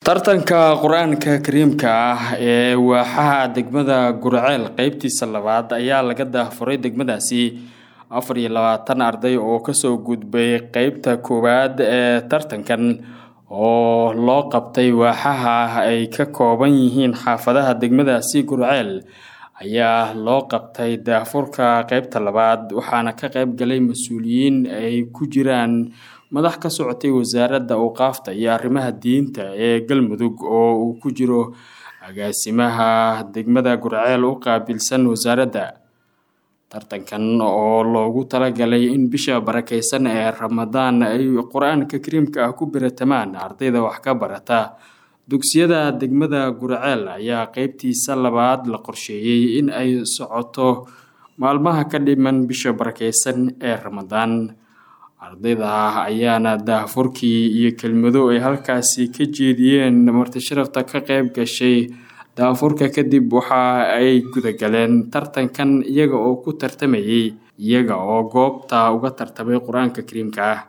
tartanka qur-aanka kariimka ah ee waaxaha degmada gurceel qeybtiisa labaad ayaa laga daahfuray degmadaasi afar iyo labaatan arday oo kasoo gudbay qeybta koowaad ee tartankan oo loo qabtay waaxaha ay ka kooban yihiin xaafadaha degmadaasi gurceel ayaa loo qabtay daahfurka qeybta labaad waxaana ka qeyb galay mas-uuliyiin ay ku jiraan madax ka socotay wasaaradda awqaafta iyo arrimaha diinta ee galmudug oo uu ku jiro agaasimaha degmada gurceel u qaabilsan wasaaradda tartankan oo loogu talagalay in bisha barakeysan ee ramadaan ay qur-aanka kariimka ah ku biratamaan ardayda wax ka barata dugsiyada degmada gurceel ayaa qeybtiisa labaad la qorsheeyey in ay socoto maalmaha ka dhiman bisha barakeysan ee ramadaan ardayda ayaana daahfurkii iyo kelmado ay halkaasi ka jeediyeen marti sharafta ka qeyb gashay daafurka kadib waxa ay gudagaleen tartankan iyaga oo ku tartamayay iyaga oo goobta uga tartamay qur-aanka kariimka ah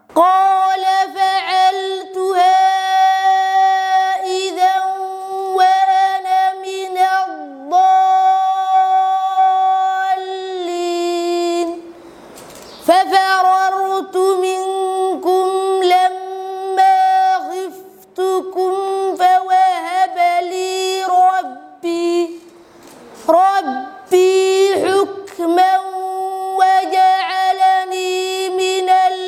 ففررت منكم لما خفتكم فوهب لي ربي ربي حكما وجعلني من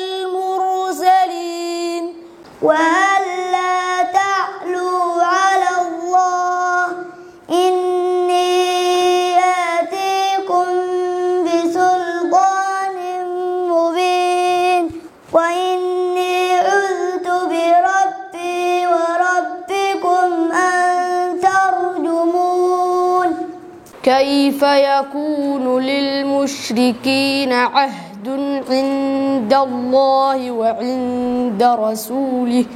المرسلين وألا تعلوا على الله إني آتيكم بسلطان مبين وإني عذت بربي وربكم أن ترجمون كيف يكون للمشركين عهد عند الله وعند رسوله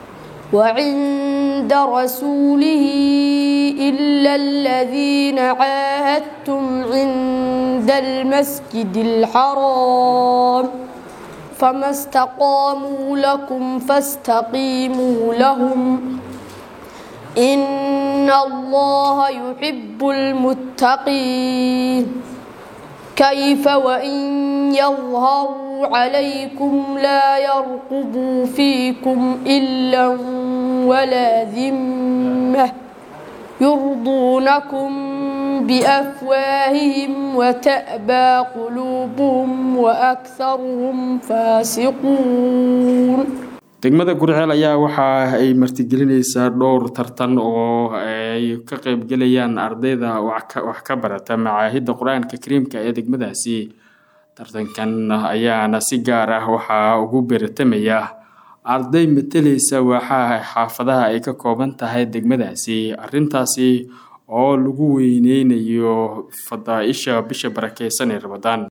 وعند رسوله إلا الذين عاهدتم عند المسجد الحرام فما استقاموا لكم فاستقيموا لهم إن الله يحب المتقين كيف وإن يظهروا عليكم لا يرقبوا فيكم إلا ولا ذمة يرضونكم بأفواههم وتأبى قلوبهم وأكثرهم فاسقون degmada gurceel ayaa waxa ay martigelinaysaa dhowr tartan oo ay ka qeybgelayaan ardayda wax ka barata macaahidda qur-aanka kariimka ee degmadaasi tartankan ayaana si gaar ah waxaa ugu beratamaya arday matalaysa waaxaha xaafadaha ay ka kooban tahay degmadaasi arintaasi oo lagu weyneynayo fadaa-isha bisha barakeysan ee ramadaan